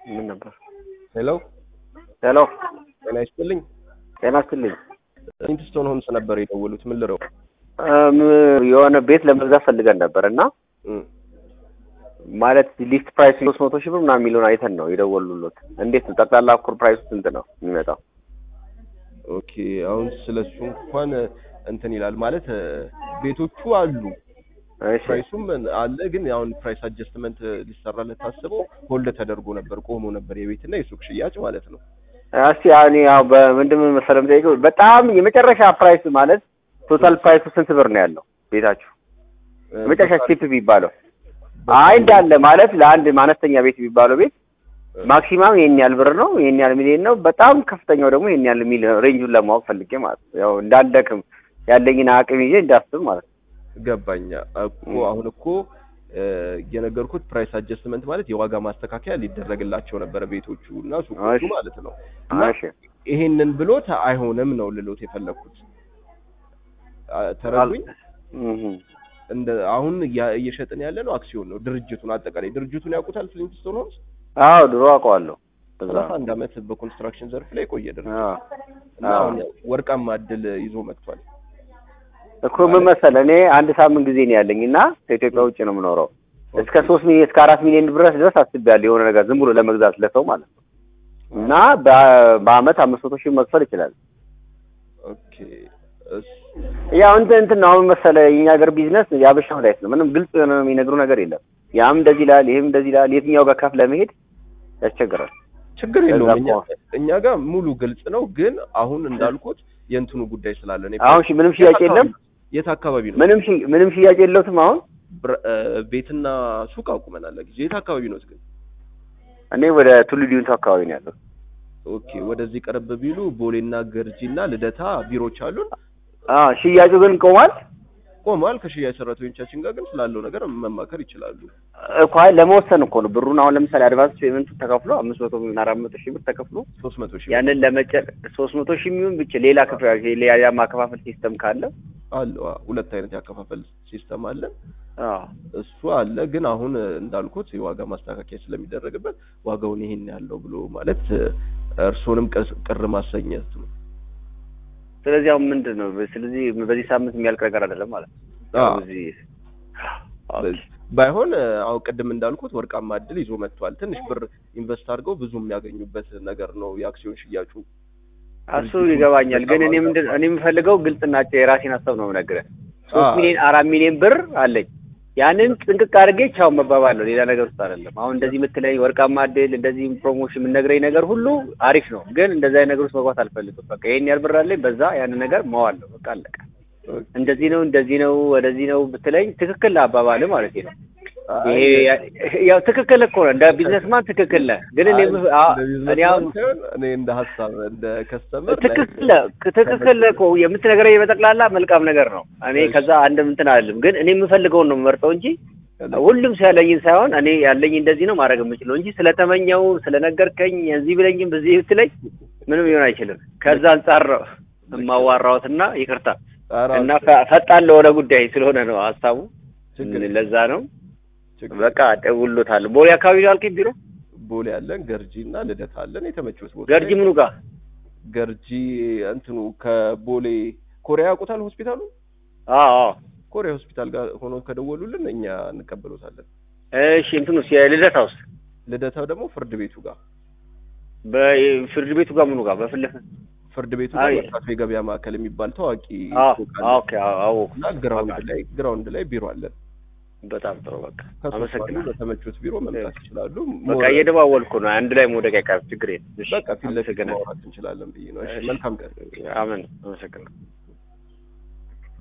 ምን ነበር? ሄሎ ሄሎ ጤና ይስጥልኝ። ጤና ይስጥልኝ። ኢንትስቶን ሆምስ ነበር የደወሉት። ምን ልረው? እም፣ የሆነ ቤት ለመግዛት ፈልገን ነበር እና እም፣ ማለት ሊስት ፕራይስ ሶስት መቶ ሺህ ብር ምናምን የሚለውን አይተን ነው የደወሉሎት። እንዴት ነው ጠቅላላ ኩር ፕራይሱ ስንት ነው የሚመጣው? ኦኬ አሁን ስለሱ እንኳን እንትን ይላል ማለት እ፣ ቤቶቹ አሉ እሺ ፕራይሱም አለ። ግን አሁን ፕራይስ አጀስትመንት ሊሰራለት ታስበው ሆልድ ተደርጎ ነበር ቆሞ ነበር የቤትና የሱቅ ሽያጭ ማለት ነው። እስቲ አሁን ያው በምንድን ነው መሰለህ የምጠይቀው በጣም የመጨረሻ ፕራይስ ማለት ቶታል ፕራይሱ ስንት ብር ነው ያለው ቤታችሁ? እ፣ የመጨረሻ ስቴፕ የሚባለው አይ እንዳለ ማለት ለአንድ አነስተኛ ቤት የሚባለው ቤት ማክሲማም ይሄን ያህል ብር ነው፣ ይሄን ያህል ሚሊዮን ነው። በጣም ከፍተኛው ደግሞ ይሄን ያህል ሚሊዮን ሬንጁን ለማወቅ ፈልጌ ማለት ነው። ያው እንዳልደክም ያለኝን አቅም ይዤ እንዳስብ ማለት ነው። ገባኛ እኮ አሁን እኮ እ፣ የነገርኩት ፕራይስ አጀስትመንት ማለት የዋጋ ማስተካከያ ሊደረግላቸው ነበረ ቤቶቹ እና ሱቆቹ እሺ። ማለት ነው። እና እሺ ይሄንን ብሎት አይሆንም ነው ልሎት የፈለግኩት። አ፣ ተረዱኝ። እህ እንደ አሁን እያ- እየሸጥን ያለ ነው አክሲዮን ነው ድርጅቱን አጠቃላይ ድርጅቱን ያውቁታል ፍሊንትስቶን ሆምስ አዎ ድሮ አውቀዋለሁ። እዛ ሰላሳ አንድ አመት በኮንስትራክሽን ዘርፍ ላይ የቆየ ድርጅት አዎ እና አሁን ወርቃማ እድል ይዞ መጥቷል። እኮ ምን መሰለህ እኔ አንድ ሳምንት ጊዜ ነው ያለኝ እና ከኢትዮጵያ ውጭ ነው የምኖረው። እስከ ሶስት ሚሊዮን እስከ አራት ሚሊዮን ድረስ ድረስ አስቤያለሁ የሆነ ነገር ዝም ብሎ ለመግዛት ለሰው ማለት ነው። እና በ- በአመት አምስት መቶ ሺህ መክፈል ይችላል። ኦኬ እስ- ያው እንትን እንትን ነው አሁን መሰለህ የኛ ሀገር ቢዝነስ የአበሻ መድኃኒት ነው። ምንም ግልጽ የሆነ የሚነግሩ ነገር የለም። ያም እንደዚህ ይላል፣ ይሄም እንደዚህ ይላል። የትኛው ጋር ከፍ ለመሄድ ያስቸግራል። ችግር ከዛ የለውም። እኛ እኮ- እኛ ጋር ሙሉ ግልጽ ነው። ግን አሁን እንዳልኩት የእንትኑ ጉዳይ ስላለ ነው። አሁን ሺ- ምንም ሽያጭ የለም። የት አካባቢ ነው? ምንም ሺ- ምንም ሽያጭ የለውትም አሁን ብር- እ፣ ቤትና ሱቅ አቁመናል ጊዜ የት አካባቢ ነው ግን? እኔ ወደ ቱሉ ዲምቱ አካባቢ ነው ያለው። ኦኬ ወደዚህ ቀረብ ቢሉ ቦሌና ገርጂና ልደታ ቢሮዎች አሉን። አዎ ሽያጩ ግን ቆሟል ቆመዋል። ከሽያጭ ሰራተኞቻችን ጋር ግን ስላለው ነገር መማከር ይችላሉ። እኮ አይ ለመወሰን እኮ ነው ብሩን አሁን ለምሳሌ አድቫንስ ፔመንቱ ተከፍሎ አምስት መቶ እና አራት መቶ ሺህ ብር ተከፍሎ ሶስት መቶ ሺህ ያንን ለመጨር ሶስት መቶ ሺህ የሚሆን ብቻ ሌላ ክፍያ ሌላ ማከፋፈል ሲስተም ካለ አለ። ሁለት አይነት ያከፋፈል ሲስተም አለ። አዎ እሱ አለ። ግን አሁን እንዳልኩት የዋጋ ማስተካከያ ስለሚደረግበት ዋጋውን ይሄን ያለው ብሎ ማለት እርሶንም ቅስ- ቅር ማሰኘት ነው። ስለዚህ አሁን ምንድን ነው ስለዚህ በዚህ ሳምንት የሚያልቅ ነገር አይደለም ማለት ነው። አዎ። አሁን እዚህ ኦኬ። ባይሆን አሁን ቅድም እንዳልኩት ወርቃማ እድል ይዞ መጥቷል። ትንሽ ብር ኢንቨስት አድርገው ብዙ የሚያገኙበት ነገር ነው የአክሲዮን ሽያጩ። እሱ ይገባኛል። ግን እኔ ምንድን እኔ የምፈልገው ግልጽና የራሴን ሀሳብ ነው የምነግርህ። ሶስት አዎ። ሚሊዮን አራት ሚሊዮን ብር አለኝ። ያንን ጥንቅቅ አድርጌ ቻው መባባል ነው፣ ሌላ ነገር ውስጥ አይደለም። አሁን እንደዚህ የምትለኝ ወርቃማ እድል እንደዚህ ፕሮሞሽን የምነግረኝ ነገር ሁሉ አሪፍ ነው፣ ግን እንደዚህ አይነት ነገር ውስጥ መግባት አልፈልግም። በቃ ይሄን ያህል ብር አለኝ፣ በዛ ያንን ነገር መዋል ነው። በቃ አለቀ። እንደዚህ ነው እንደዚህ ነው ወደዚህ ነው ብትለኝ ትክክል አባባል ማለት ነው። ይሄ ያው ትክክል እኮ ነው፣ እንደ ቢዝነስማን ትክክል ነህ። ግን እኔ የምፍ- አ- እኔ አሁን እኔ እንደ ሀሳብ እንደ ከስተመር ትክክል ትክክል እኮ የምትነግረኝ በጠቅላላ መልካም ነገር ነው። እኔ ከዛ አንድም እንትን አይደለም፣ ግን እኔ የምፈልገውን ነው የምመርጠው እንጂ ሁሉም ሰው ያለኝን ሳይሆን እኔ ያለኝ እንደዚህ ነው ማድረግ የምችለው እንጂ ስለተመኘው ስለነገርከኝ እዚህ ብለኝም በዚህ ብትለኝ ምንም ሊሆን አይችልም። ከዛ አንጻር ነው የማዋራሁትና ይቅርታ እና ፈ- ፈጣን ለሆነ ጉዳይ ስለሆነ ነው ሀሳቡ። ችግር ለዛ ነው ችግር በቃ ደውሎታል። ቦሌ አካባቢ ነው አልከኝ ቢሮ ቦሌ አለን፣ ገርጂ እና ልደታ አለን። የተመቹት ቦታ ገርጂ ምኑ ጋር ገርጂ እንትኑ ከቦሌ ኮሪያ ያውቁታል ሆስፒታሉ አዎ አዎ ኮሪያ ሆስፒታል ጋር ሆኖ ከደወሉልን እኛ እንቀበሎታለን። እሺ እንትኑስ የልደታ ውስጥ ልደታው ደግሞ ፍርድ ቤቱ ጋር በፍርድ ቤቱ ጋር ምኑ ጋር በፊት ለፊት ፍርድ ቤቱ ጋር አይ። መርካቶ የገበያ ማዕከል የሚባል ታዋቂ አዎ ሱቅ አለ። ኦኬ አዎ አወኩ። እና ግራውንድ ላይ ግራውንድ ላይ ቢሮ አለን። በጣም ጥሩ በቃ ከሶስት አንዱ አመሰግናለሁ። በተመቹት ቢሮ መምጣት ይችላሉ። በቃ እየደዋወልኩ ነው። አንድ ላይ መውደቅ አይቀርም። ችግር የለም። እሺ፣ በቃ ፊት ለፊት አመሰግናለሁ። ማውራት እንችላለን ብዬ ነው። እሺ እሺ። መልካም ቀን። አሜን። አመሰግናለሁ።